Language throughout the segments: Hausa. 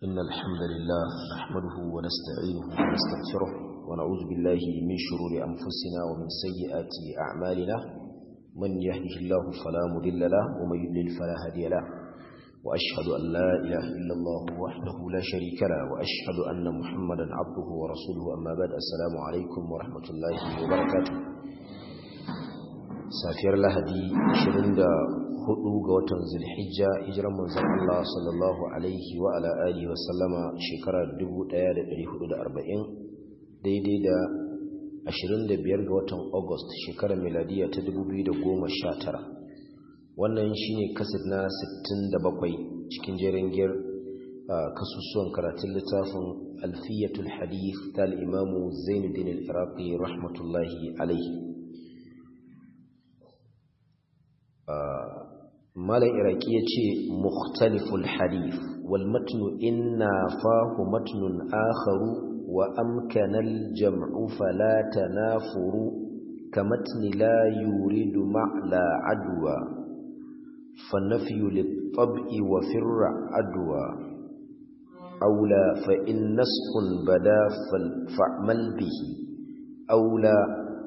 إن الحمد لله نحمده ونستعينه ونستغفره ونعوذ بالله من شرور أنفسنا ومن سيئات أعمالنا من يهده الله فلا مضل له ومن يضلل فلا هادي له وأشهد أن لا إله إلا الله وحده لا شريك له وأشهد أن محمدا عبده ورسوله أما بعد السلام عليكم ورحمة الله وبركاته safiyar lahadi 24 ga watan zulhijja hijiran manzon Allah sallallahu alaihi wa ala alihi wa sallama shekara 1440 daidai da 25 ga watan August shekarar miladiya ta 2019 wannan shine kasid na 67 cikin jerin giyar kasusuwan karatun littafin alfiyatul hadith tal imamu Zainuddin al-Iraqi rahmatullahi alaihi malam iraki ya ce mukhtaliful hadith wal matnu inna fahu matnun akharu wa amkanal jam'u fala tanafuru kamatni la yuridu ma'la adwa فالنفي للطبع وفر عدوى أولى فإن نسخ بدا فاعمل به أولى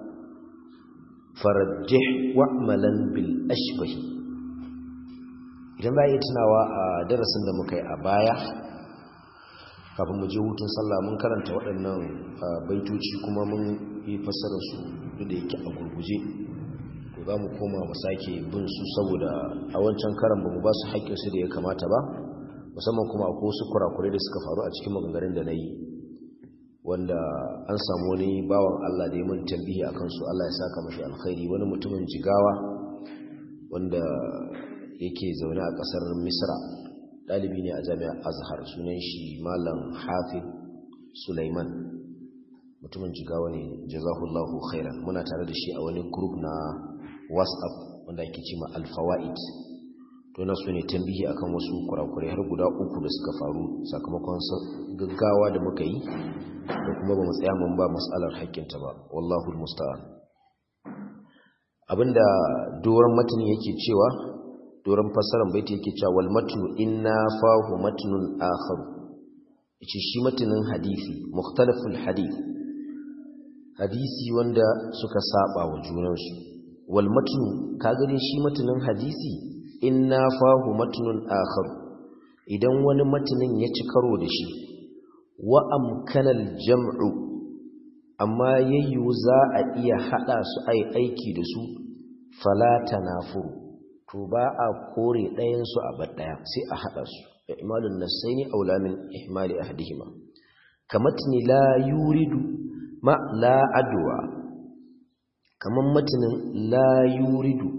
فرجح واعملا بالأشبه idan ba yi tunawa a darasin da muka yi a baya kafin mu je hutun sallah mun karanta waɗannan baitoci kuma mun yi fassara su da yake a gurguje to za mu koma mu sake bin su saboda a wancan karan ba mu ba su haƙƙinsu da ya kamata ba musamman kuma akwai wasu kurakurai da suka faru a cikin maganganun da na yi wanda an samu wani bawan Allah da ya mun tambihi a kansu Allah ya saka mashi alkhairi wani mutumin jigawa wanda yake zaune a ƙasar misra ɗalibi ne a jami'ar azhar sunan shi malam hafiz sulaiman mutumin jigawa ne jazahullahu khairan muna tare da shi a wani group na whatsapp wanda ake ce ma alfawa'id to na su ne tambihi akan wasu kurakurai har guda uku da suka faru sakamakon gaggawa da muka yi da kuma ba mu tsaya mun ba matsalar haƙƙinta ba wallahu musta'an abinda doron matan yake cewa doron fassarar baiti yake cewa wal matnu inna fahu matnun akhar yace shi matanin hadisi mukhtalaful hadith hadisi wanda suka saba wa junansu wal matnu ka gane shi matanin hadisi inna fahu matnun akhar idan wani matanin ya ci karo da shi wa amkanal jam'u amma yayyu za a iya hada su ai aiki da su fala tanafuru to ba a kore ɗayan su a bar ɗaya sai a hada su da imalun nasaini aula min ihmali ahdihima kamatni la yuridu ma la adwa kaman matinin la yuridu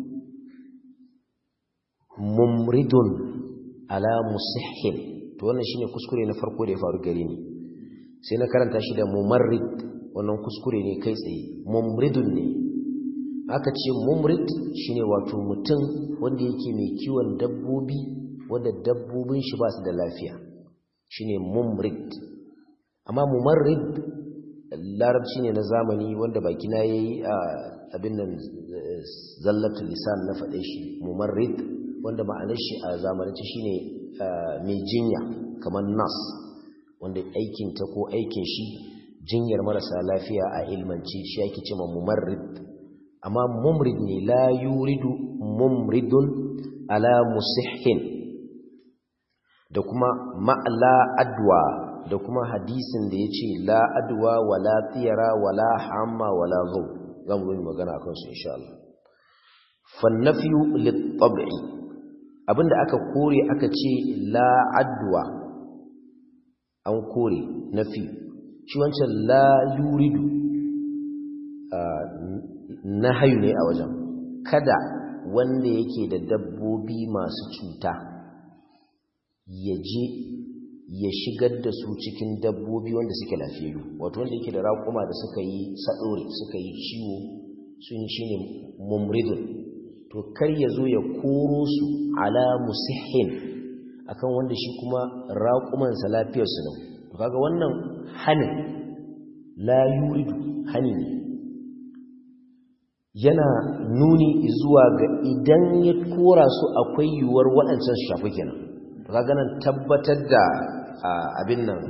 mumridun ala musihhin to wannan shine kuskure na farko da ya faru gare ni sai na karanta shi da mumarrid wannan kuskure ne kai tsaye mumridun ne aka ce mumrid shine wato mutum wanda yake mai kiwon dabbobi wanda dabbobin shi ba su da lafiya shine mumrid amma mumarrid larabci ne na zamani wanda baki na yayi abin nan zallatul lisan na faɗe shi mumarrid wanda ma'anar shi a zamanance shine mai jinya kamar nas wanda aikin ta ko aikin shi jinyar marasa lafiya a ilmanci shi yake cewa mumarrid amma mumrid ne la yuridu mumridun ala musihhin da kuma ma'la adwa da kuma hadisin da yace la adwa wala tiyara wala hamma wala ghaw zan yi magana akan su insha Allah fa nafyu lit-tab'i abinda aka kore aka ce la adwa an kore nafi shi wancan la yuridu na hayu ne a wajen kada wanda yake da dabbobi masu cuta ya je ya shigar da su cikin dabbobi wanda suke lafiyayyu wato wanda yake da raƙuma da suka yi saɗore suka yi ciwo sun shi ne mumridun to kar ya zo ya koro su ala musihin akan wanda shi kuma raƙumansa lafiyarsu nan to kaga wannan hanin la yuridu hani ne yana nuni zuwa ga idan ya kora su akwai yiwuwar waɗancan su shafi kenan to kaga nan tabbatar da abin nan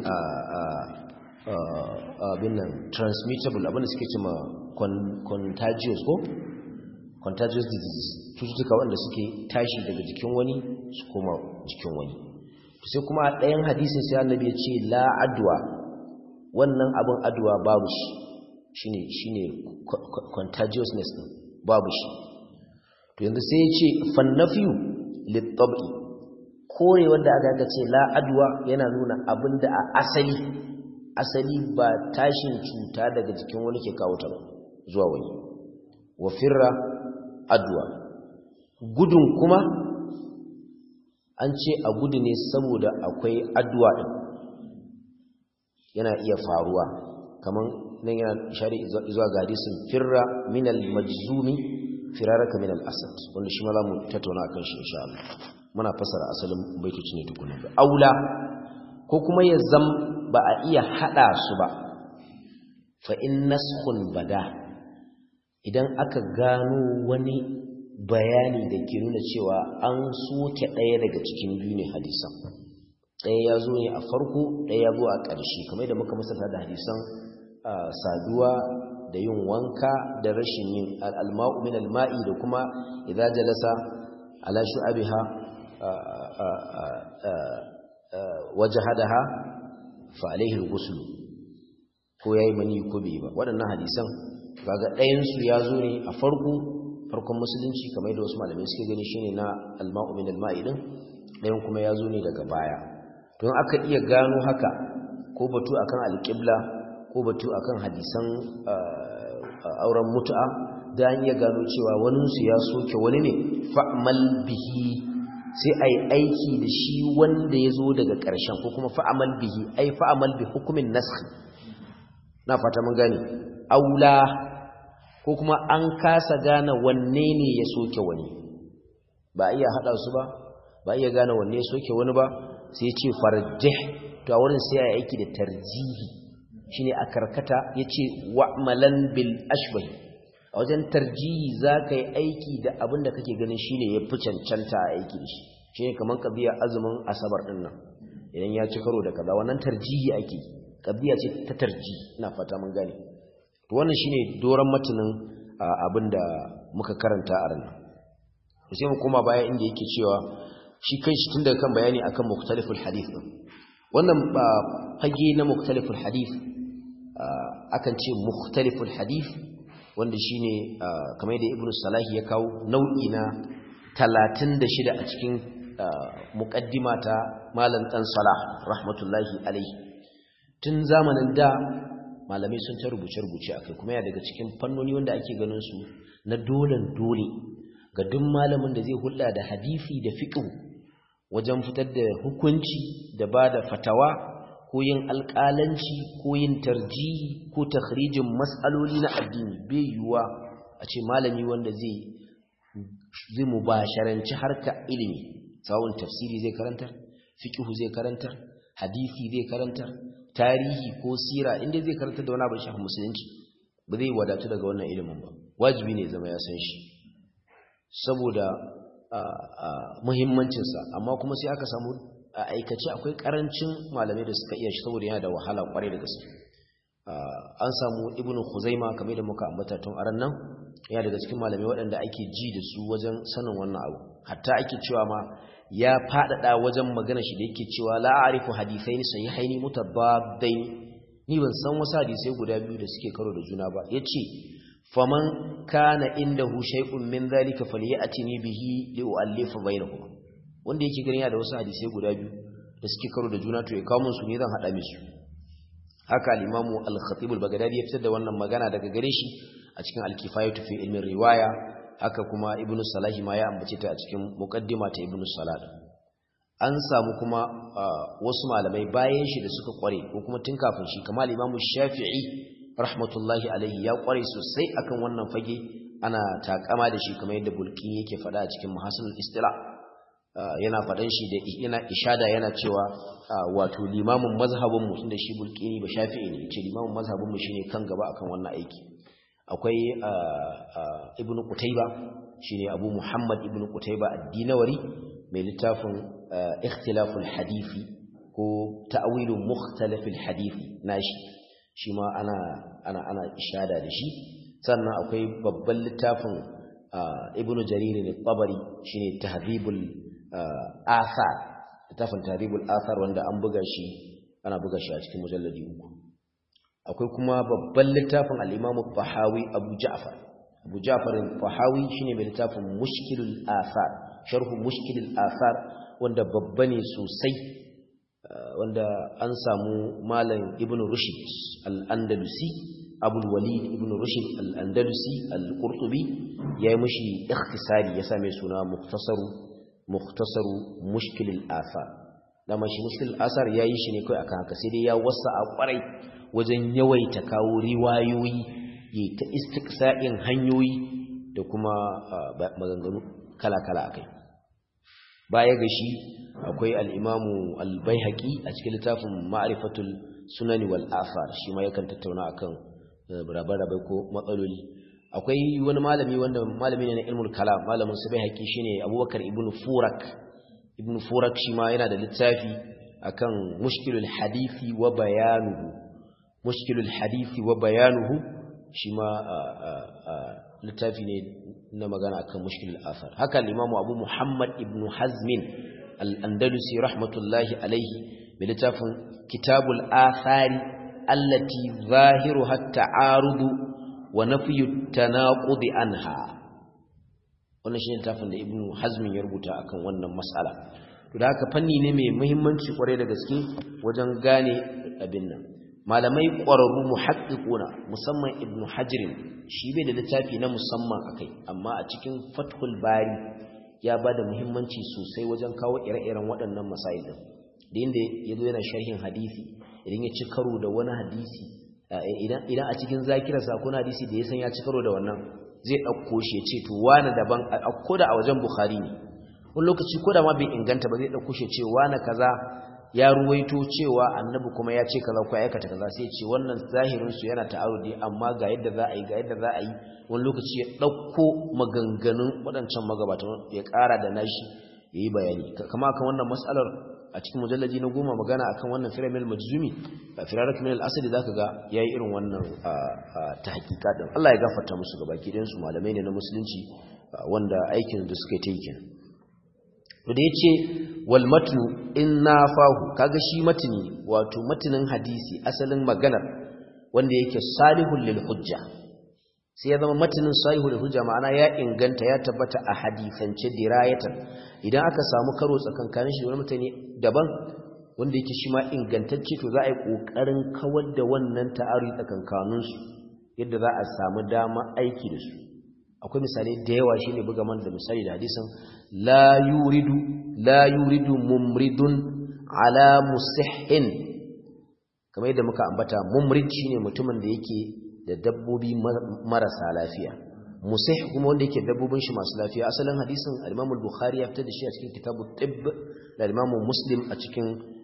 abin nan transmittable abin da suke cima contagious ko contagious diseases cututtuka wanda suke tashi daga jikin wani su koma jikin wani sai kuma a ɗayan hadisin sai annabi ya ce la adwa wannan abin adwa babu shi shine shine contagiousness din babu shi to yanzu sai ya ce fannafiyu littabi kore wanda aka ga ce la adwa yana nuna abinda a asali asali ba tashin cuta daga jikin wani ke kawo ta ba zuwa wani wa firra adwa gudun kuma an ce a gudu ne saboda akwai adwa din yana iya faruwa kaman nan yana shari zuwa ga hadisin firra minal majzumi firaraka minal asad wanda shi ma za mu tattauna akan shi insha Allah muna fasara asalin baitoci ne tukunan ba aula ko kuma ya zam ba a iya hada su ba fa in naskhun bada idan aka gano wani bayani da ke nuna cewa an soke ɗaya daga cikin biyu ne hadisan ɗaya ya zo ne a farko ɗaya ya zo a ƙarshe kamar da muka masarta da hadisan saduwa da yin wanka da rashin yin al'alma'u min alma'i da kuma idza jalasa ala shu'abiha wajhadaha fa alaihi al-ghusl ko yayi mani ko bai ba waɗannan hadisan kaga ɗayan su ya zo ne a farko farkon musulunci kamar da wasu malamai suke gani shine na alma'u min alma'i din ɗayan kuma ya zo ne daga baya don aka iya gano haka ko batu akan alƙibla ko batu akan hadisan auren mutu'a da an iya gano cewa waninsu ya soke wani ne fa'amal bihi sai a yi aiki da shi wanda ya zo daga ƙarshen ko kuma fa'amal bihi ai fa'amal bi hukumin naskh na fata mun gane aula ko kuma an kasa gane wanne ne ya soke wani ba iya haɗa su ba ba iya gane wanne ya soke wani ba sai ce farjih to a wurin sai a yi aiki da tarjihi shine a karkata yace wa'malan bil ashbah a wajen tarjihi zaka yi aiki da abin da kake ganin shine yafi cancanta a aiki da shi shine kaman qadiyar azumin asabar din nan idan ya ci karo da kaza wannan tarjihi ake qadiya ce ta tarjihi ina fata mun gane to wannan shine doran matanin abin da muka karanta a ran sai mu koma baya inda yake cewa shi kanshi tun daga kan bayani akan muktaliful hadith din wannan fage na muktaliful hadith akan ce mukhtaliful hadith wanda shine kamar yadda ibnu salahi ya kawo nau'i na 36 a cikin muqaddima ta malam dan salah rahmatullahi alaihi tun zamanin da malamai sun ta rubuce rubuce akai kuma ya daga cikin fannoni wanda ake ganin su na dolen dole ga duk malamin da zai hulɗa da hadisi da fiqh wajen fitar da hukunci da bada fatawa ko yin alƙalanci ko yin tarjihi ko takhrijin mas'aloli na addini bai yiwuwa a ce malami wanda zai zai mubasharanci harka ilimi sawun tafsiri zai karantar fiqhu zai karantar hadisi zai karantar tarihi ko sira inda zai karantar da wani abin shafi musulunci ba zai wadatu daga wannan ilimin ba wajibi ne zama ya san shi saboda muhimmancinsa amma kuma sai aka samu a aikace akwai karancin malamai da suka iya shi saboda yana da wahala kwarai da gaske an samu ibnu khuzaima kamar da muka ambata tun aran nan yana daga cikin malamai waɗanda ake ji da su wajen sanin wannan abu hatta ake cewa ma ya faɗaɗa wajen magana shi da yake cewa la a'rifu hadithaini sahihaini mutabaddain ni ban san wasu hadisai guda biyu da suke karo da juna ba yace faman kana indahu shay'un min dhalika falyatini bihi li'allifa bainahuma wanda yake ganin yana da wasu hadisai guda biyu da suke karo da juna to ya kawo musu ne zan hada musu haka al-imamu al-khatib al-baghdadi ya fitar da wannan magana daga gare shi a cikin al-kifayatu fi ilmin riwaya haka kuma ibnu salahi ma ya ambace ta a cikin muqaddima ta ibnu salah an samu kuma wasu malamai bayan shi da suka kware ko kuma tun kafin shi kamar al-imamu shafi'i rahmatullahi alaihi ya kware sosai akan wannan fage ana takama da shi kamar yadda bulki yake faɗa a cikin muhasanul istila yana faɗan shi da yana ishada yana cewa wato limamin mazhabin mu tunda shi bulkini ba shafi'i ne ce limamin mazhabin mu shine kan gaba akan wannan aiki akwai ibnu qutayba shine abu muhammad ibnu qutayba ad-dinawari mai littafin ikhtilaful hadisi ko ta'wilu mukhtalifil hadith nashi shi ma ana ana ana ishada da shi sannan akwai babban littafin ibnu jarir al-tabari shine tahdhibul athar littafin tahdhibul athar wanda an buga shi ana buga shi a cikin mujalladi uku akwai kuma babban littafin al-imam al-tahawi abu ja'far abu ja'far al-tahawi shine mai littafin mushkilul athar sharhu mushkilul athar wanda babba ne sosai wanda an samu malam ibnu rushd al-andalusi abul walid ibnu rushd al-andalusi al-qurtubi yayi mishi ikhtisari ya same suna mukhtasaru mukhtasaru mushkil al-athar dama shi mushkil al-athar yayi shi ne kai akan haka sai dai ya wasa a kwarai wajen yawaita kawo riwayoyi yi ta istiqsa'in hanyoyi da kuma maganganu kala-kala akai baya ga shi akwai al'imamu al-baihaqi a cikin littafin ma'arifatul sunani wal afar shi ma yakan tattauna akan rabe-rabe ko matsaloli akwai wani malami wanda malami ne na ilmul kalam malamin su baihaqi shine abubakar ibn furak ibn furak shi ma yana da littafi akan mushkilul hadisi wa bayanuhu mushkilul hadisi wa bayanuhu shi ma littafi ne na magana akan mushkilul afar haka al-imamu abu muhammad ibn hazmin al-andalusi rahmatullahi alaihi bi littafin kitabul athari allati zahiruha at-ta'arudu wa nafyu at-tanaqud anha wannan shine littafin da ibn hazmin ya rubuta akan wannan mas'ala to da haka fanni ne mai muhimmanci kwarai da gaske wajen gane abin nan malamai ƙwararru muhaqqiquna musamman ibnu hajr shi bai da littafi na musamman akai amma a cikin fathul bari ya bada muhimmanci sosai wajen kawo ire-iren waɗannan masail din da inda yazo yana sharhin hadisi idan ya ci karo da wani hadisi idan idan a cikin zakirarsa ko hadisi da ya san ya ci karo da wannan zai ɗauko shi ya ce to wani daban ko da a wajen bukhari ne wani lokaci ko da ma bai inganta ba zai ɗauko shi ya ce wani kaza ya ruwaito cewa annabi kuma ya ce kaza ko aikata kaza sai ya ce wannan zahirin su yana ta'arudi amma ga yadda za a yi ga yadda za a yi wani lokaci ya ɗauko maganganun waɗancan magabatan ya ƙara da nashi ya yi bayani kama akan wannan matsalar a cikin mujallaji na goma magana akan wannan firamil majzumi a firarak min al-asad zaka ga yayi irin wannan ta hakika din Allah ya gafarta musu gabaki ɗayan su malamai ne na musulunci wanda aikin da suka yi ta yi kenan to da yace wal matnu inna fahu kaga shi matni wato matnin hadisi asalin maganar wanda yake salihul lil hujja sai ya zama matnin salihul lil hujja ma'ana ya inganta ya tabbata a hadisance dirayatan idan aka samu karo tsakankanin shi da wani mutane daban wanda yake shi ma ingantacce to za a yi kokarin kawar da wannan ta'arudi tsakankanin su yadda za a samu dama aiki da su akwai misalai da yawa shine buga man da misali da hadisin la yuridu la yuridu mumridun ala musihhin kamar yadda muka ambata mumrid shine mutumin da yake da dabbobi marasa lafiya musih kuma wanda yake dabbobin shi masu lafiya asalin hadisin al-Imam al-Bukhari ya fitar da shi a cikin kitabu tibb da al-Imam Muslim a cikin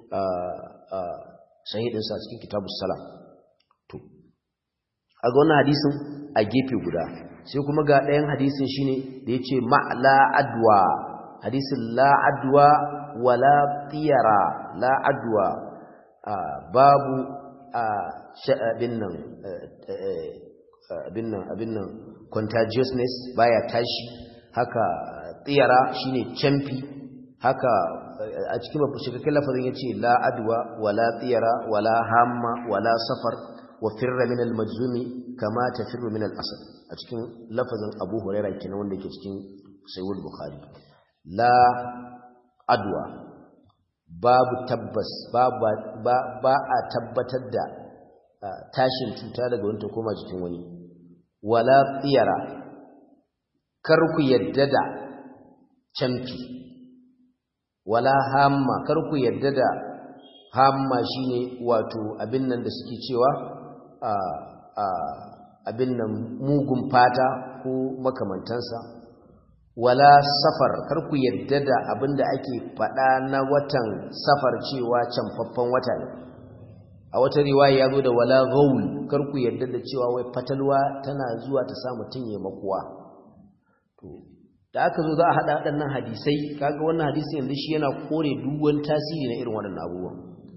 sahihdin sa a cikin kitabu salam to a ga wannan hadisin a gefe guda sai kuma ga ɗayan hadisin shine da yace ma'la adwa hadisin la adwa wala tiyara la adwa babu abin nan abin nan abin nan contagiousness baya tashi haka tiyara shine champi haka a cikin babu shikakken lafazin yace la adwa wala tiyara wala hamma wala safar wa firra min al-majzumi kama tafirru min al-asad a cikin lafazin Abu Huraira kenan wanda yake cikin Sahih Bukhari la adwa babu tabbas ba ba a tabbatar da tashin cuta daga wani ta koma jikin wani wala tsiyara kar ku yadda da canfi wala hamma kar ku yadda da hamma shine wato abin nan da suke cewa abin nan mugun fata ko makamantansa wala safar kar ku yadda da abin da ake faɗa na watan safar cewa canfaffen wata ne a wata riwaya ya zo da wala gaul kar ku yadda da cewa wai fatalwa tana zuwa ta sa mutum ya makuwa to da aka zo za a haɗa waɗannan hadisai kaga wannan hadisi yanzu shi yana kore duk wani tasiri na irin waɗannan abubuwan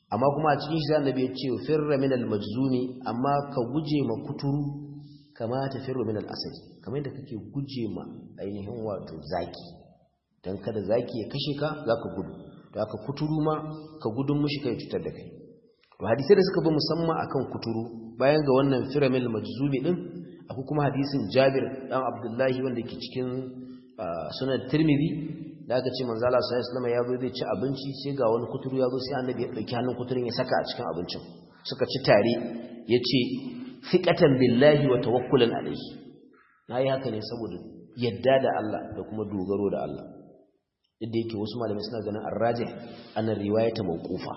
amma kuma a cikin shi annabi ya ce firra min al-majzumi amma ka guje ma kuturu kama ta firra min al-asad kamar yadda kake guje ma ainihin wato zaki dan kada zaki ya kashe ka zaka gudu to haka kuturu ma ka gudun mushi kai cutar da kai to hadisi da suka bi musamman akan kuturu bayan ga wannan firra min al-majzumi din akwai kuma hadisin Jabir dan Abdullahi wanda ke cikin sunan Tirmidhi da aka ce manzo Allah sallallahu alaihi ya zo zai ci abinci sai ga wani kuturu ya zo sai annabi ya dauki hannun kuturun ya saka a cikin abincin suka ci tare yace fiqatan billahi wa tawakkulan alaihi nayi haka ne saboda yadda da Allah da kuma dogaro da Allah inda yake wasu malamai suna ganin arrajih annan riwayata mawqufa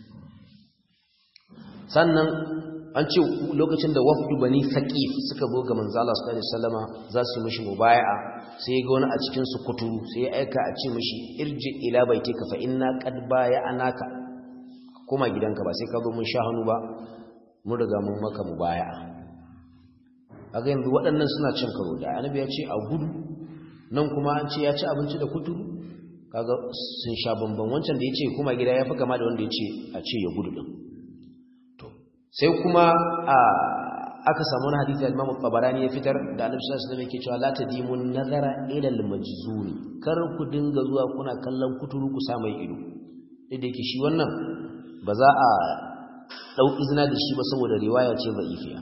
sannan an ce lokacin da wafdu bani saqif suka zo ga manzo Allah sallallahu alaihi wasallama za su mishi mubaya'a sai ga wani a cikin su kuturu sai ya aika a ce mishi irji ila baitika fa inna qad baya'anaka koma gidanka ba sai ka zo mun sha hannu ba mun riga mun maka mubaya'a kaga yanzu waɗannan suna cin karo da annabi ya ce a gudu nan kuma an ce ya ci abinci da kuturu kaga sun sha bamban wancan da ya ce kuma gida ya fi kama da wanda ya ce a ce ya gudu din sai kuma aka samu wani hadisi al-Imam Tabarani ya fitar da Annabi sallallahu alaihi wasallam yake cewa la tadimun nazara ila al-majzuni kar ku dinga zuwa kuna kallon kuturu ku sa mai ido idan yake shi wannan ba za a dau izina da shi ba saboda riwaya ce da'ifiya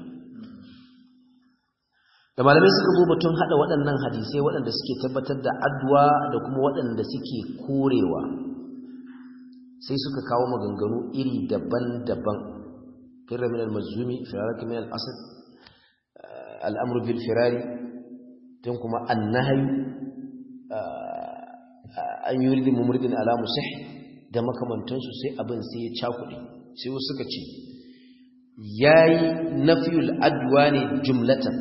da malamai suka bo batun hada waɗannan hadisai waɗanda suke tabbatar da addu'a da kuma waɗanda suke korewa sai suka kawo maganganu iri daban-daban فر من المجزوم فرارك من الأسد الأمر بالفرار تنكم النهي أن يريد ممرد على مسح da makamantansu sai abin sai ya cakuɗe sai wasu suka ce yayi nafiyul adwa ne jumlatan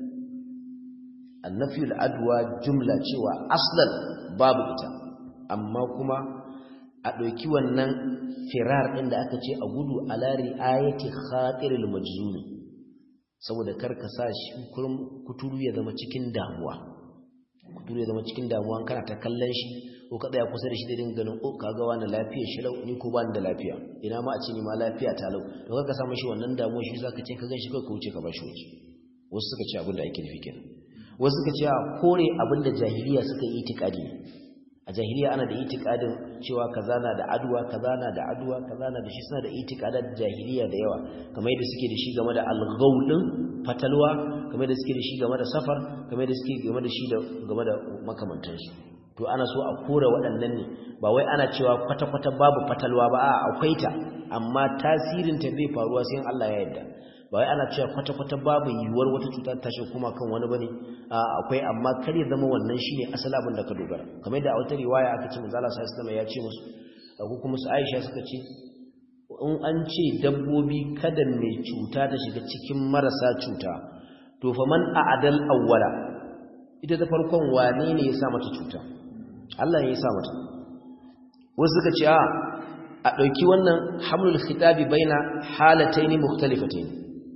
annafiyul adwa jumla cewa aslan babu ita amma kuma a ɗauki wannan firar ɗin da aka ce a gudu a lari ayati khatiril majzumi saboda karka sa shi kuturu ya zama cikin damuwa kuturu ya zama cikin damuwa kana ta kallon shi ko ka tsaya kusa da shi da dinga ganin o kaga wani lafiya shi lau ni ko ba ni da lafiya ina ma a ce ni ma lafiya ta lau to karka sa mashi wannan damuwa shi zaka ce ka gan shi kai ka wuce ka bashi waje wasu suka ce abin da ake nufi kenan wasu suka ce a kore abin da jahiliya suka yi itikadi a jahiliya ana da itikadin cewa kaza na da aduwa kaza na da aduwa kaza na da shi suna da itikadar jahiliya da yawa kamar yadda suke da shi game da alghaul din fatalwa kamar yadda suke da shi game da safar kamar yadda suke game da shi da game da makamantansu to ana so a kore waɗannan ne ba wai ana cewa kwata-kwata babu fatalwa ba a akwai ta amma tasirin ta zai faruwa sai Allah ya yarda ba wai ana cewa kwata-kwata babu yiwuwar wata cuta ta shi kuma kan wani bane akwai amma kar ya zama wannan shine asalin abin da ka dogara kamar da a wata riwaya aka ce manzo Allah sallallahu alaihi ya ce musu ko kuma su Aisha suka ce in an ce dabbobi kada mai cuta ta shiga cikin marasa cuta to fa man a'dal awwala ita da farkon wane ne ya sa mata cuta Allah ne ya sa mata wasu suka ce a a ɗauki wannan hamlul khitabi baina halataini mukhtalifataini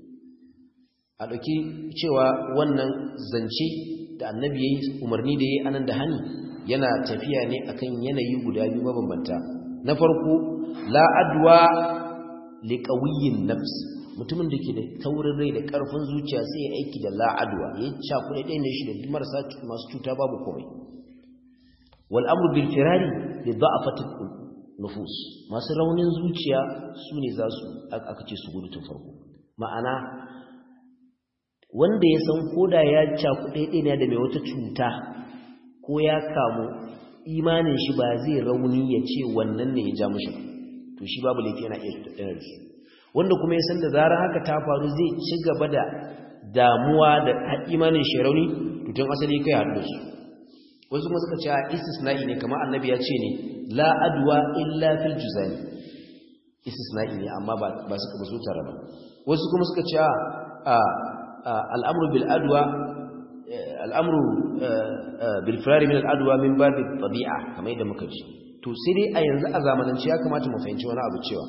a ɗauki cewa wannan zance da annabi ya yi umarni da ya yi anan da hani yana tafiya ne akan yanayi guda biyu mabambanta na farko la'adwa liƙawiyin nafs mutumin da ke da taurin rai da ƙarfin zuciya sai ya aiki da la'adwa ya yi cakuɗe ɗaya ne shi da marasa masu cuta babu komai wal'amur bil firari da za'afatin nufus masu raunin zuciya su ne za su aka ce su gudu tun farko ma'ana wanda ya san koda ya cakuɗe ɗaya da mai wata cuta ko ya kamu imanin shi ba zai rauni ya ce wannan ne ya ja mashi to shi babu laifi yana iya ɗaya da su wanda kuma ya san da zarar haka ta faru zai ci gaba da damuwa da imanin shi rauni to tun asali kai haɗu da su wasu kuma suka ce a istisna'i ne kamar annabi ya ce ne la adwa illa fil juzani istisna'i ne amma ba suka ba su tare ba wasu kuma suka ce a al'amru bil adwa al'amru bil firari min al'adwa min babi tabi'a kamar yadda muka ji to sai dai a yanzu a zamanance ya kamata mu fahimci wani abu cewa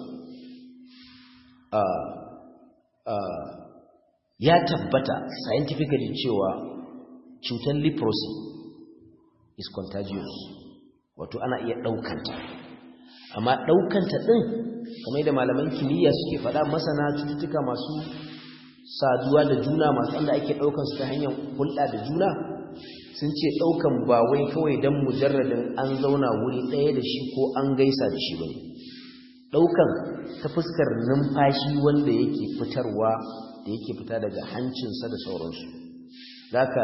ya tabbata scientifically cewa cutar leprosy is contagious wato ana iya ɗaukanta amma ɗaukanta ɗin kamar yadda malaman kimiyya suke faɗa masana cututtuka masu saduwa da juna masu wanda ake ɗaukansu ta hanyar hulɗa da juna sun ce ɗaukan ba wai kawai don mujarradin an zauna wuri ɗaya da shi ko an gaisa da shi bane ɗaukan ta fuskar numfashi wanda yake fitarwa da yake fita daga hancinsa da sauransu zaka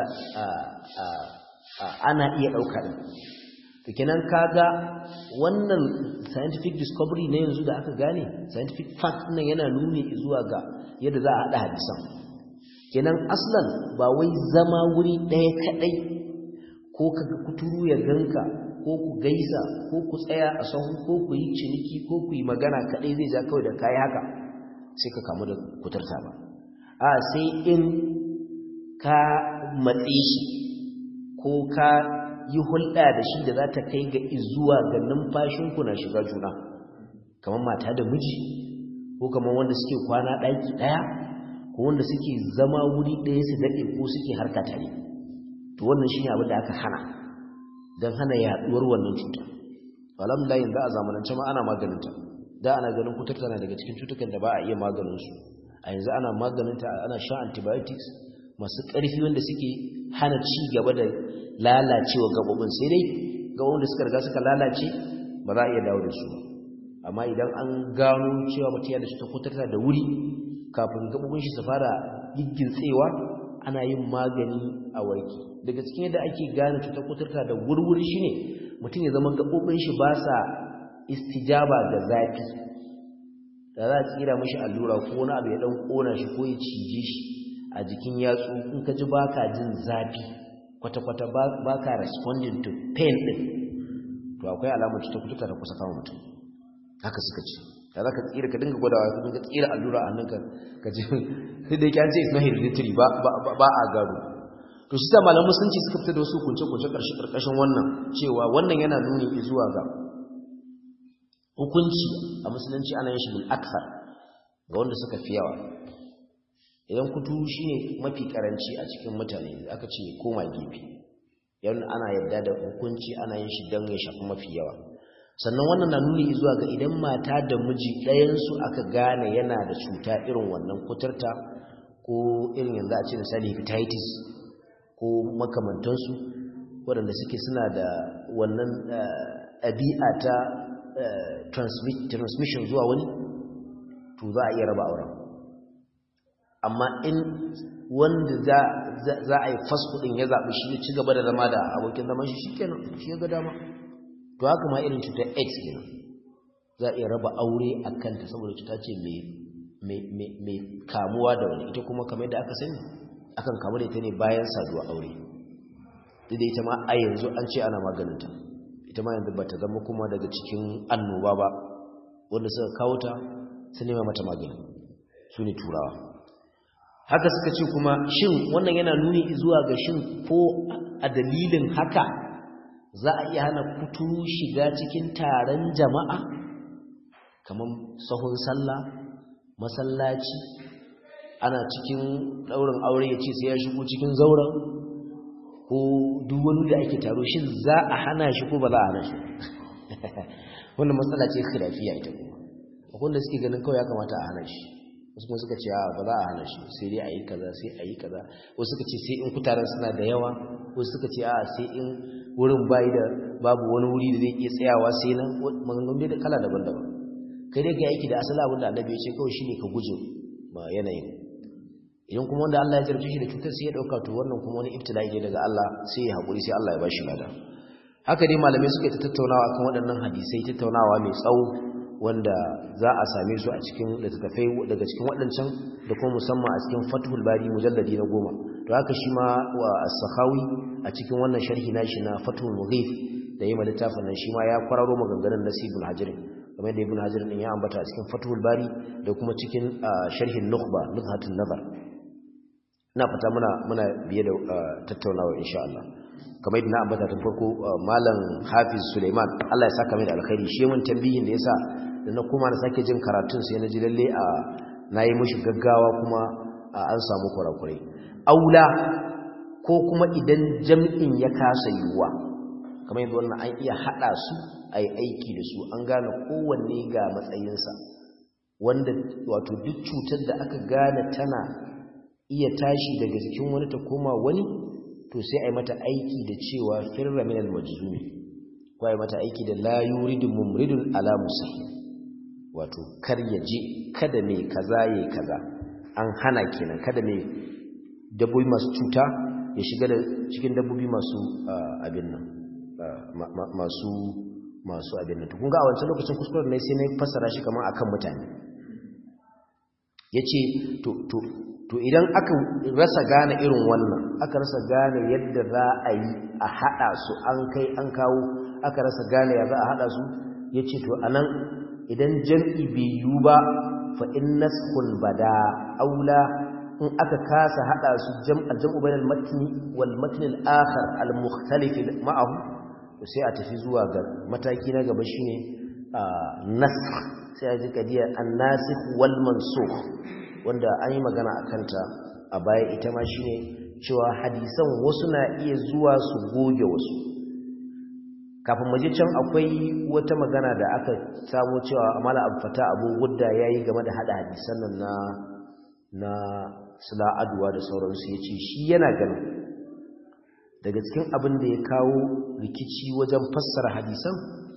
ana iya ɗauka ɗin to kenan kaga wannan scientific discovery na yanzu da aka gane scientific fact nan yana nuni zuwa ga yadda za a haɗa hadisan kenan aslan ba wai zama wuri ɗaya kaɗai ko kaga kuturu ya ganka ko ku gaisa ko ku tsaya a sahu ko ku yi ciniki ko ku yi magana kaɗai zai ja kawai da kayi haka sai ka kamu da kuturta ba a sai in ka matse shi ko ka yi hulɗa da shi da za ta kai ga izuwa ga numfashinku na shiga juna kamar mata da miji ko kamar wanda suke kwana ɗaki ɗaya ko wanda suke zama wuri ɗaya su daɗe ko suke harka tare to wannan shi ne abin da aka hana don hana yaɗuwar wannan cuta alhamdulillah yanzu a zamanance ma ana maganinta da ana ganin kuturta na daga cikin cutukan da ba a iya maganinsu a yanzu ana maganinta ana sha antibiotics masu ƙarfi wanda suke hana ci gaba da lalacewa gabobin sai dai gabobin da suka riga suka lalace ba za a iya dawo da su ba amma idan an gano cewa mutum yana da cutar kuturta da wuri kafin gabobin shi su fara giggintsewa ana yin magani a warki daga cikin yadda ake gane cutar kuturta da wurwuri shine mutum ya zama gabobin shi ba sa istijaba da zafi da za a tsira mashi allura ko wani abu ya dan kona shi ko ya cije shi a jikin yatsu in ka ji baka jin zafi kwata-kwata ba ka responding to pain din to akwai alamar cutar kutuka da kusa kama mutum haka suka ce da za ka tsira ka dinga gwadawa ka dinga tsira allura a hannunka ka ji sai da yake an ce is not hereditary ba a gado to shi ta malamu sun ce suka fita da wasu kunce-kunce ƙarƙashin wannan cewa wannan yana nuni zuwa ga hukunci a musulunci ana yin shi bil akthar ga wanda suka fi yawa idan kuturu shine mafi karanci a cikin mutane aka ce koma gefe yan ana yarda da hukunci ana yin shi don ya shafi mafi yawa sannan wannan na nuni zuwa ga idan mata da miji ɗayansu aka gane yana da cuta irin wannan kuturta ko irin yanzu a ce misali hepatitis ko makamantansu waɗanda suke suna da wannan ɗabi'a ta transmission zuwa wani to za a iya raba auren amma in wanda za a yi fasfudin ya zaɓi shi ya ci gaba da zama da abokin zaman shi shi kenan shi ya ga dama to haka ma irin cutar aids kenan za a iya raba aure a kanta saboda cuta ce mai kamuwa da wani ita kuma kamar da aka sani akan kamu da ita ne bayan saduwa aure duk da ita ma a yanzu an ce ana maganinta ita ma yanzu ba ta zama kuma daga cikin annoba ba wanda suka kawo ta su nema mata magani su ne turawa haka suka ce kuma shin wannan yana nuni zuwa ga shin ko a dalilin haka za a iya hana kuturu shiga cikin taron jama'a kamar sahun sallah masallaci ana cikin ɗaurin aure ya ce sai ya shigo cikin zauren ko duk wani da ake taro shin za a hana shi ko ba za a hana shi wannan matsala ce khilafiya ita kuma akwai da suke ganin kawai ya kamata a hana shi wasu kuma suka ce ba za a hana shi sai dai a yi kaza sai a yi kaza wasu suka ce sai in kutaren suna da yawa wasu suka ce a sai in wurin bayi da babu wani wuri da zai iya tsayawa sai nan maganganu da kala daban-daban kai dai ka aiki da asali abin da annabi ya ce kawai shine ka guje ma yanayin idan kuma wanda Allah ya jarabce shi da cutar sai ya dauka to wannan kuma wani ibtila'i ne daga Allah sai ya hakuri sai Allah ya bashi lada haka dai malamai suka ta tattaunawa kan waɗannan hadisai tattaunawa mai tsawo wanda za a same su a cikin littattafai daga cikin waɗancan da kuma musamman a cikin Fathul Bari mujalladi na goma to haka shi ma wa as-Sakhawi a cikin wannan sharhi nashi na Fathul Mughith da yayin littafin nan shi ma ya kwararo maganganun Nasibul Hajar kamar da Ibn Hajar din ya ambata a cikin Fathul Bari da kuma cikin sharhin Nukhba Nuzhatun Nazar ina fata muna muna biye da tattaunawa insha Allah kamar yadda na ambata tun farko malam Hafiz Suleiman Allah ya saka mai da alkhairi shi mun tambayin da yasa da na kuma na sake jin karatun sai na ji lalle a nayi mishi gaggawa kuma an samu kurakurai aula ko kuma idan jam'in ya kasa yiwuwa kamar yadda wannan an iya hada su a a yi aiki da su an gane kowanne ga matsayinsa wanda wato duk cutar da aka gane tana iya tashi daga jikin wani ta koma wani to sai a yi mata aiki da cewa firra min al-majzumi ko a yi mata aiki da la yuridu mumridun ala musahi wato kar ya je kada mai kaza yayi kaza an hana kenan kada mai dabbobi masu cuta ya shiga da cikin dabbobi masu abin nan masu masu abin nan kun ga a wancan lokacin kuskuren ne sai na fassara shi kamar akan mutane yace to to to idan aka rasa gane irin wannan aka rasa gane yadda za a yi a hada su an kai an kawo aka rasa gane ya za a hada su yace to anan idan jam'i bai yiwu ba fa in naskhul bada aula in aka kasa hada su jam'a jam'u bainal matni wal matn al akhar al mukhtalif ma'ahu sai a tafi zuwa ga mataki na gaba shine nasakh sai a ji kadiya an nasikh wal mansukh wanda an yi magana akan ta a baya ita ma shine cewa hadisan wasu na iya zuwa su goge wasu kafin mu je can akwai wata magana da aka samu cewa amala abfata abu gudda yayi game da hada hadisan nan na na sula aduwa da sauransu ya ce shi yana ganin daga cikin abin da ya kawo rikici wajen fassara hadisan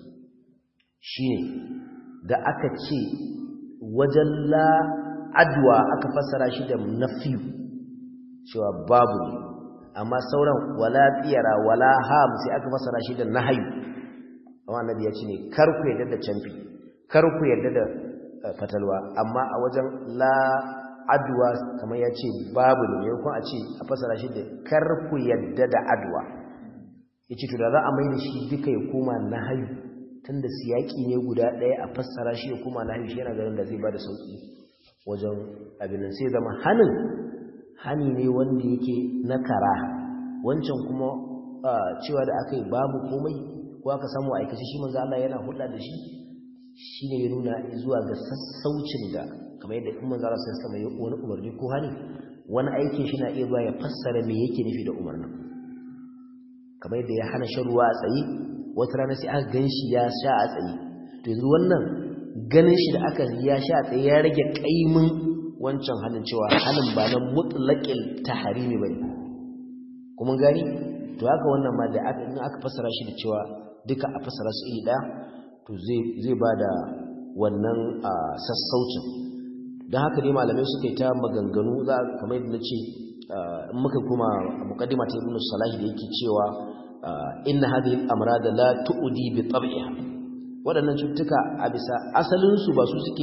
shine da aka ce wajen la aduwa aka fassara shi da nafiyu cewa babu ne amma sauran wala tsiyara wala ham sai aka fassara shi da nahayu amma annabi ya ce ne kar ku yarda da canfi kar ku yarda da fatalwa amma a wajen la adwa kamar ya ce babu ne yankun a ce a fasara shi da karku yadda da adwa ya ce da za a mai da shi duka ya koma na hayu tun da siyaki ne guda ɗaya a fassara shi ya koma na hayu shi yana ganin da zai ba da sauƙi wajen abin sai zama hannun hani ne wanda yake na kara wancan kuma cewa da aka yi babu komai ko aka samu aikace shi manzo Allah yana hulɗa da shi shine ya nuna zuwa ga sassaucin da kamar yadda in manzo Allah sai ya wani umarni ko hani wani aikin shi na iya zuwa ya fassara me yake nufi da umarnin kamar yadda ya hana shan ruwa a tsaye wata rana sai aka ganshi ya sha a tsaye to yanzu wannan ganin shi da aka ya sha a tsaye ya rage kaimin wancan halin cewa halin ba na mutlaqil tahrimi bane kuma gani to haka wannan ma da aka in aka fassara shi da cewa duka a fassara su iri daya to zai zai bada wannan sassaucin don haka dai malamai suka yi ta maganganu za kamar yadda na ce in muka kuma mukaddima ta ibn salahi da yake cewa inna hadhihi al-amrad la tu'di bi tab'iha waɗannan cututtuka a bisa asalin su ba su suke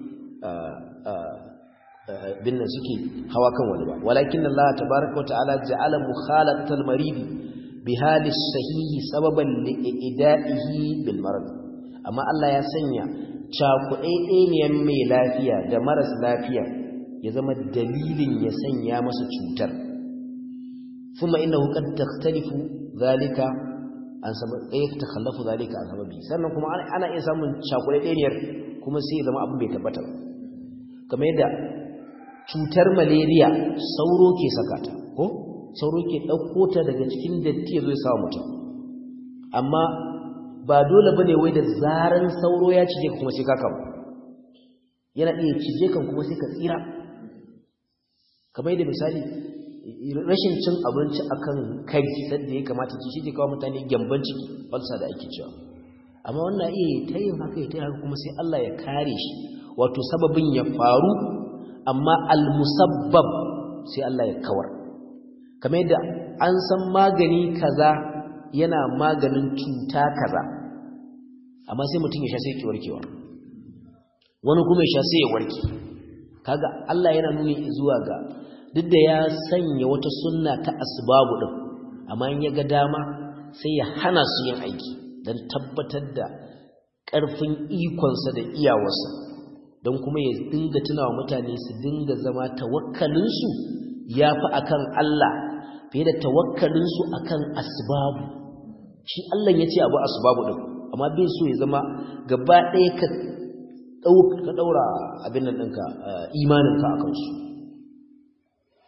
bin nan suke hawa kan wani ba walakin Allah tabaaraka wa ta'ala ja'ala mukhalatal marid bi hali sahihi sababan li ida'ihi bil marad amma Allah ya sanya cakuɗaiɗeniyar mai lafiya da maras lafiya ya zama dalilin ya sanya masa cutar kuma inna hukar takhtalifu zalika an sabab ɗaya ta kallafu zalika an sababi sannan kuma ana iya samun cakuɗaiɗeniyar kuma sai zama abin bai tabbata kamar yadda cutar malaria sauro ke sakata ko sauro ke ɗauko ta daga cikin datti ya zo ya sawa mutum amma ba dole ba ne wai da zaran sauro ya cije ka kuma sai ka kama yana iya cije kan kuma sai ka tsira kamar yadda misali rashin cin abinci akan kai sadda ya kamata ci shi ke kawo mutane gyamban ciki falsa da ake cewa amma wannan iya ta yin haka ya ta haka kuma sai Allah ya kare shi wato sababin ya faru amma almusabbab sai Allah ya kawar kamar yadda an san magani kaza yana maganin cuta kaza amma sai mutum ya sha sai ki warkewa wani kuma ya sha sai ya warke kaga Allah yana nuni zuwa ga duk da ya sanya wata sunna ta asbabu din amma in ya ga dama sai ya hana su yin aiki don tabbatar da ƙarfin ikonsa da iyawarsa don kuma ya dinga tunawa mutane su dinga zama tawakkalinsu ya fi akan Allah fiye da tawakkalinsu akan asbabu shi Allah ya ce abu asbabu din amma bai so ya zama gaba ɗaya ka ɗaura abin nan ɗinka imaninka a kansu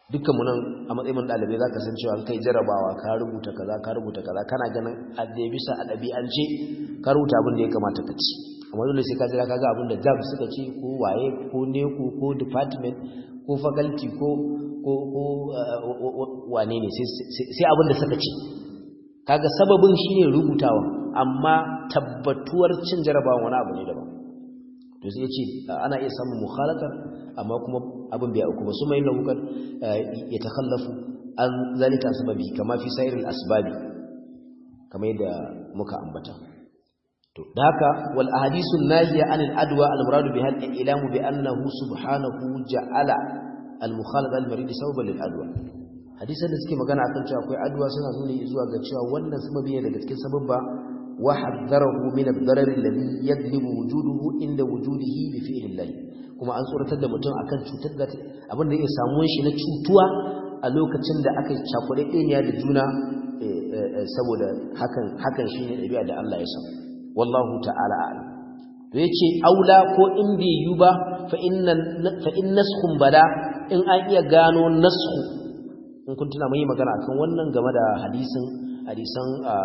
dukkan mu nan a matsayin dalibai zaka san cewa kai jarabawa ka rubuta kaza ka rubuta kaza kana ganin a da bisa a dabi'ance ka rubuta abin da ya kamata ka ci amma dole sai ka jira kaga abin da jab suka ce ko waye ko neko ko department ko faculty ko ko ko wane ne sai abin da suka ce kaga sababin shine rubutawa amma tabbatuwar cin jarabawa wani abu ne daban to sai yace ana iya samun mukhalatar amma kuma abin bai auku ba su mai lahukan ya takhallafu an zalika sababi kama fi sairil asbabi kamar yadda muka ambata to da haka wal ahadithun nahiya anil adwa al muradu biha al ilamu bi annahu subhanahu ja'ala al mukhalada al marid sababan lil adwa hadisan da suke magana akan cewa akwai adwa suna nuna zuwa ga cewa wannan sababi ne daga cikin sababba wa haddarahu min ad-darar alladhi yadlibu wujuduhu inda wujudihi bi fi'lillah kuma an tsoratar da mutum akan cutar da abin da ya samu shi na cutuwa a lokacin da aka cakuɗe ɗaniya da juna saboda hakan hakan shine ɗabi'a da Allah ya san wallahu ta'ala a'lam to yace aula ko in bai yi ba fa inna fa in naskhun bala in an iya gano naskhu in kun tuna mai magana akan wannan game da hadisin hadisan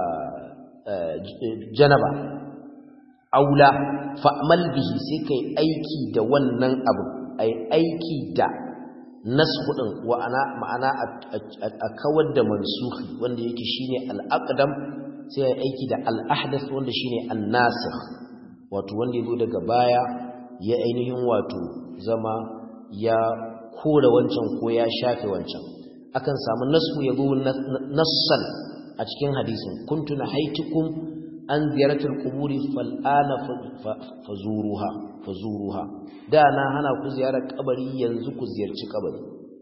janaba aula fa'mal bihi sai kai aiki da wannan abu ai aiki da nasku din wa ana ma'ana a kawar da mansukhi wanda yake shine al-aqdam sai ai aiki da al-ahdath wanda shine an-nasikh wato wanda yazo daga baya ya ainihin wato zama ya kore wancan ko ya shafe wancan akan samu nasu yazo nassan a cikin hadisin kuntu nahaitukum an ziyaratul quburi fal'ana fazuruha fazuruha da na hana ku ziyarar kabari yanzu ku ziyarci kabari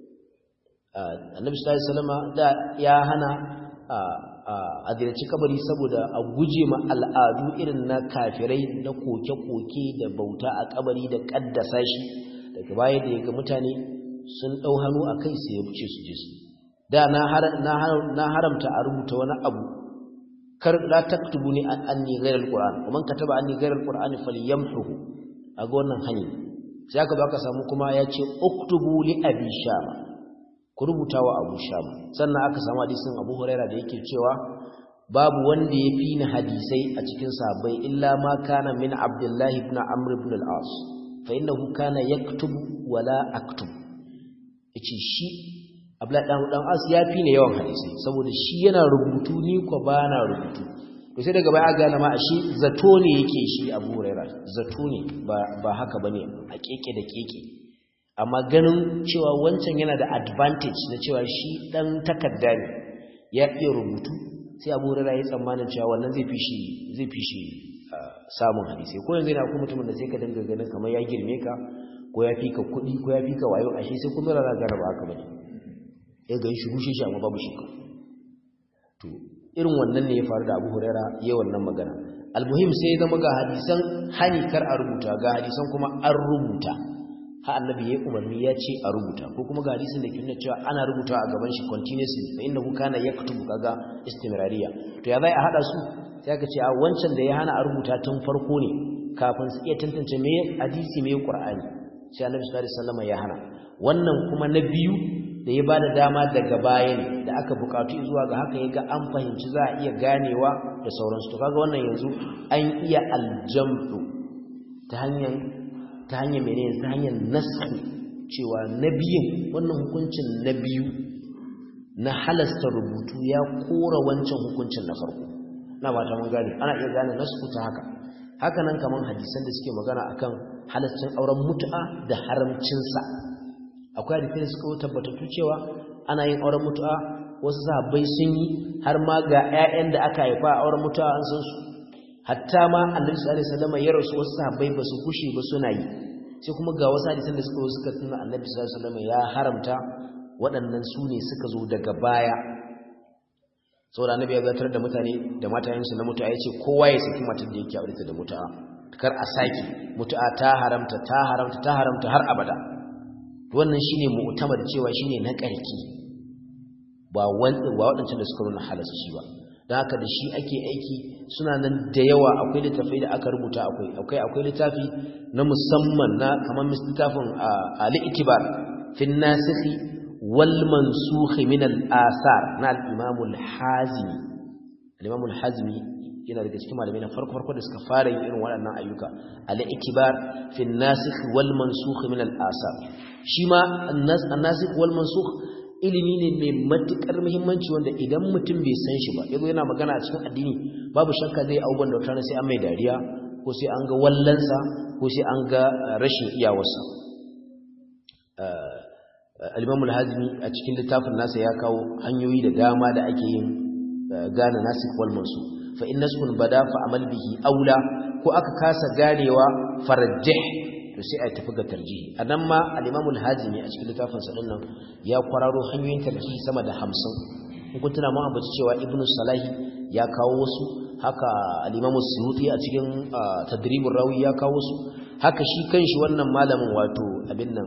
annabi sallallahu alaihi wasallam da ya hana a ziyarci kabari saboda a guje ma al'adu irin na kafirai na koke-koke da bauta a kabari da kaddasa shi daga baya da yaga mutane sun dau hannu akai sai ya buce su je su da na haramta a rubuta wani abu kar la taktubuni anni ghayra alquran man kataba anni ghayra alquran falyamhuhu aga wannan hani sai aka baka samu kuma ya ce uktubu li abi shama ku rubuta wa abu shama sannan aka samu hadisin abu huraira da yake cewa babu wanda ya fi ni hadisai a cikin sahabbai illa ma kana min abdullahi ibn amr ibn al-as fa innahu kana yaktubu wala aktubu yace shi Abdullahi dan dan As ya fi ne yawan hadisi saboda shi yana rubutu ni ko ba na rubutu to sai daga baya gane ma ashe zato ne yake shi Abu Hurairah zato ne ba ba haka bane a keke da keke amma ganin cewa wancan yana da advantage na cewa shi dan takarda ne ya iya rubutu sai Abu Hurairah ya tsammanin cewa wannan zai fi shi zai fi shi samun hadisi ko yanzu yana kuma mutumin da sai ka dinga ganin kamar ya girme ka ko ya fi ka kuɗi ko ya fi ka wayo ashe sai kuma rana gara ba haka bane ya ga shi rushe shi amma babu shi to irin wannan ne ya faru da Abu Huraira yayin wannan magana almuhim sai ya zama ga hadisan hani kar a rubuta ga hadisan kuma an rubuta ha annabi yayi umarni ya ce a rubuta ko kuma ga hadisin da ke nuna cewa ana rubuta a gaban shi continuously fa innahu kana yaktubu kaga istimrariya to ya zai a hada su sai aka ce a wancan da ya hana a rubuta tun farko ne kafin su iya tantance me hadisi me qur'ani sai annabi sallallahu alaihi wasallam ya hana wannan kuma na biyu da ya bada dama daga baya ne da aka bukatu zuwa ga haka yaga an fahimci za a iya ganewa da sauransu to kaga wannan yanzu an iya aljam'u ta hanyar ta hanyar menene ta hanyar nasu cewa nabiyin wannan hukuncin na biyu na halasta rubutu ya kora wancan hukuncin na farko na ba ta mun gane ana iya gane nasu ta haka haka nan kaman hadisan da suke magana akan halascin auren mutu'a da haramcinsa akwai hadisai suka tabbatattu cewa ana yin auren mutu'a wasu sahabbai sun yi har ma ga 'ya'yan da aka haifa a auren mutu'a an san su hatta ma annabi sallallahu alaihi wasallam ya rasu wasu sahabbai ba su kushe ba suna yi sai kuma ga wasu hadisan da suka suka tuna annabi sallallahu alaihi wasallam ya haramta waɗannan su ne suka zo daga baya saboda annabi ya zartar da mutane da matayensu na mutu'a yace kowa ya saki matar da yake aure ta da mutu'a kar a saki mutu'a ta haramta ta haramta ta haramta har abada wannan shine mu'tamar cewa shine na karki ba wanda ba wadancan da suka nuna halasta shi ba dan haka da shi ake aiki suna nan da yawa akwai littafai da aka rubuta akwai akwai akwai littafi na musamman na kamar littafin al-itibar fi nasikhi wal mansukh min al asar na al imam al hazimi al imam al hazimi yana daga cikin malamai na farko farko da suka fara yin irin waɗannan ayyuka al ikbar fi an nasikh wal mansukh min al asar shi ma an nasikh wal mansukh ilimi ne mai matukar muhimmanci wanda idan mutum bai san shi ba yazo yana magana a cikin addini babu shakka zai abubuwan da wata sai an mai dariya ko sai an ga wallansa ko sai an ga rashin iyawarsa al-imam al-hazmi a cikin littafin nasa ya kawo hanyoyi da dama da ake yin gane nasikh wal mansukh fa in naskun bada fa amal bihi aula ko aka kasa ganewa farajjih to sai a tafi ga tarjihi anan ma al-imam al-hazimi a cikin littafin sa dinnan ya kwararo hanyoyin tarjihi sama da 50 kun tuna mu ambaci cewa ibnu salahi ya kawo wasu haka al-imam suyuti a cikin tadribur rawi ya kawo wasu haka shi kanshi wannan malamin wato abin nan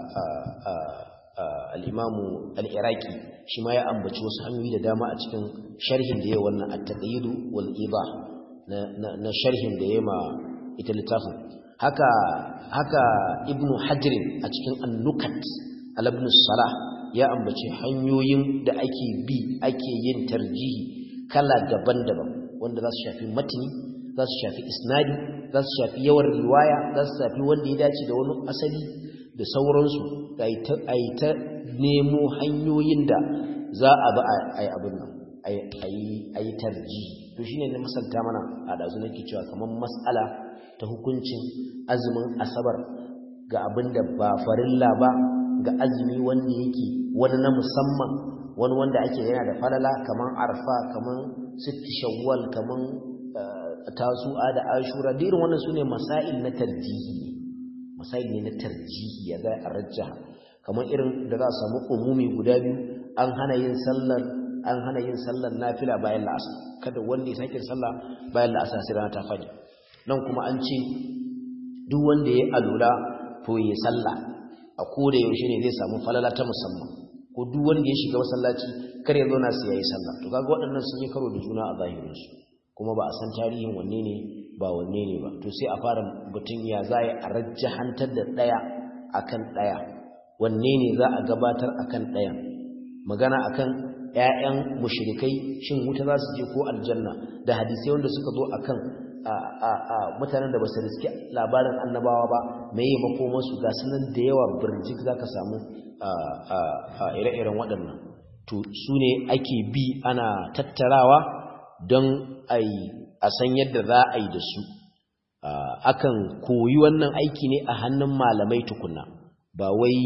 al-imam al-iraqi shi ma ya ambaci wasu hanyoyi da dama a cikin sharhin da yayi wannan at-taqyid wal ibah na sharhin da yayi ma ita littafin haka haka ibnu hajr a cikin an-nukat al-ibn salah ya ambaci hanyoyin da ake bi ake yin tarjihi kala daban-daban wanda za su shafi matini za su shafi isnadi za su shafi yawan riwaya za su shafi wanda ya dace da wani asali da sauransu a yi ta nemo hanyoyin da za a ba a yi abin nan a yi tarji to shi ne na masalta mana a ɗazu nake cewa kamar matsala ta hukuncin azumin asabar ga abin da ba farilla ba ga azumi wanda yake wani na musamman wani wanda ake yana da falala kamar arfa kamar sitti shawwal kamar tasu'a da ashura da irin wannan sune masail na tarjihi masail ne na tarjihi ya ga arjaha kamar irin da za a samu umumi guda biyu an hana yin sallar an hana yin sallar nafila bayan la'asar kada wanda ya sake sallah bayan la'asar sai rana ta fadi nan kuma an ce duk wanda ya alula to ya sallah a koda yaushe ne zai samu falala ta musamman ko duk wanda ya shiga masallaci kar ya zauna sai yayi sallah to kaga waɗannan sun yi karo da juna a zahirin su kuma ba a san tarihin wanne ne ba wanne ne ba to sai a fara batun ya za a rajjahantar da ɗaya akan ɗaya wanne ne za a gabatar akan ɗayan magana akan ƴaƴan mushrikai shin wuta za su je ko aljanna da hadisai wanda suka zo akan a mutanen da ba su riski labarin annabawa ba meye makomansu ga sunan da yawa birjik za ka samu ire-iren waɗannan to su ne ake bi ana tattarawa don a san yadda za a yi da su akan koyi wannan aiki ne a hannun malamai tukuna ba wai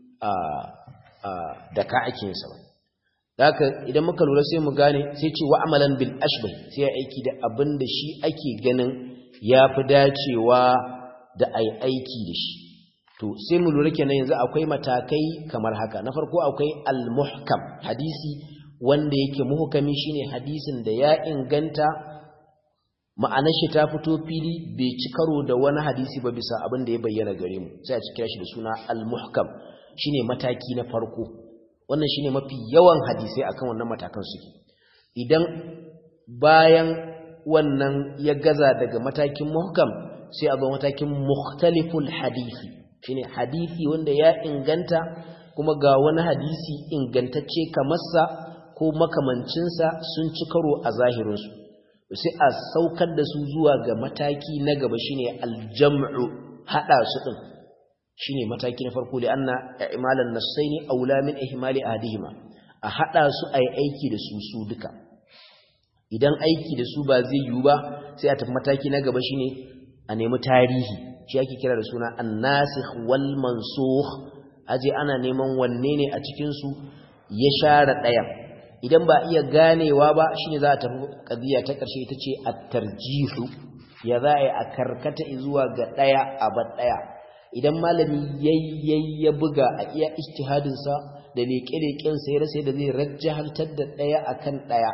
da ka ake yinsa ba haka idan muka lura sai mu gane sai ce wa'amalan bil ashbah sai ya aiki da abin da shi ake ganin ya fi dacewa da ai aiki da shi to sai mu lura kenan yanzu akwai matakai kamar haka na farko akwai al-muhkam hadisi wanda yake muhkami shine hadisin da ya inganta ma'anar shi ta fito fili bai ci karo da wani hadisi ba bisa abin da ya bayyana gare mu sai a cikin shi da suna al-muhkam shine mataki na farko wannan shine mafi yawan hadisai akan wannan matakan suke idan bayan wannan ya gaza daga matakin muhkam sai a zo matakin mukhtaliful hadisi shine hadisi wanda ya inganta kuma ga wani hadisi ingantacce kamar sa ko makamancinsa sun ci karo a zahirinsu sai a saukar da su zuwa ga mataki na gaba shine aljam'u hada su din shine mataki na farko da anna i'malan nasaini aula min ihmali ahadihima a hada su ai aiki da su su duka idan aiki da su ba zai yiwu ba sai a tafi mataki na gaba shine a nemi tarihi shi ake kira da suna an-nasikh wal mansukh aje ana neman wanne ne a cikin su ya share ɗayan idan ba iya ganewa ba shine za a tafi kadiya ta ƙarshe ita ce at-tarjihu ya za a yi a karkata zuwa ga ɗaya a bar ɗaya idan malami yayyayi ya buga a iya ijtihadinsa da leƙe-leƙen sa ya rasa da zai rajjahantar da ɗaya akan ɗaya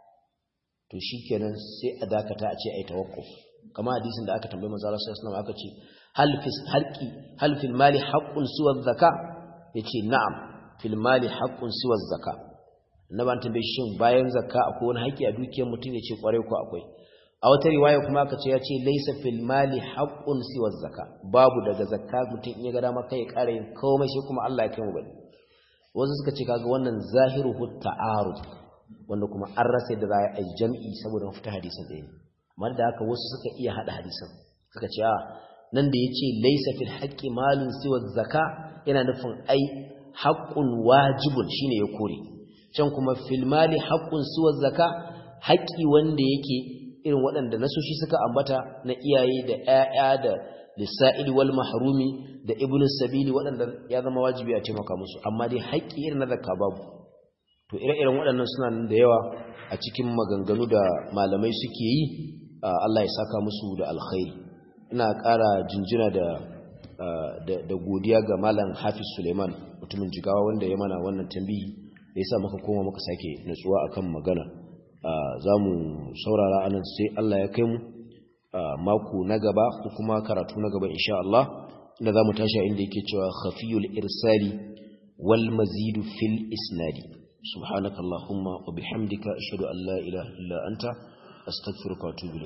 to shikenan sai a dakata a ce ai tawakkuf kamar hadisin da aka tambaye manzo Allah sallallahu alaihi wasallam aka ce hal fis halqi hal fil mali haqqun siwa zakka yace na'am fil mali haqqun siwa zakka annaban tambaye shin bayan zakka akwai wani haƙi a dukiyar mutum yace kware ko akwai a wata riwaya kuma aka ce yace laysa fil mali haqqun siwa zakka babu daga zakka mutum in ya ga dama kai ya ƙara yin komai sai kuma Allah ya kai mu bane wasu suka ce kaga wannan zahiru ta'arud wanda kuma an rasa da za a yi jam'i saboda mafita hadisin ɗaya amma da haka wasu suka iya haɗa hadisin suka ce a nan da ya ce laisa fil haƙƙi malin siwa zaka yana nufin ai haƙƙun wajibun shine ya kore can kuma fil mali haƙƙun siwa zaka haƙƙi wanda yake irin waɗanda nasoshi suka ambata na iyaye da ƴaƴa da lissa'ili wal mahrumi da ibnu sabili waɗanda ya zama wajibi a taimaka musu amma dai haƙƙi irin na zakka babu to ire-iren waɗannan suna nan da yawa a cikin maganganu da malamai suke yi Allah ya saka musu da alkhairi ina ƙara jinjina da da godiya ga malam Hafiz Suleiman mutumin jigawa wanda ya mana wannan tambayi da yasa muka koma muka sake nutsuwa akan magana za mu saurara anan sai Allah ya kai mu mako na gaba ko kuma karatu na gaba insha Allah inda za mu tashi inda yake cewa khafiyul irsali wal mazidu fil isnadi subhanakallahumma wa bihamdika ashhadu an la ilaha illa anta astaghfiruka wa atubu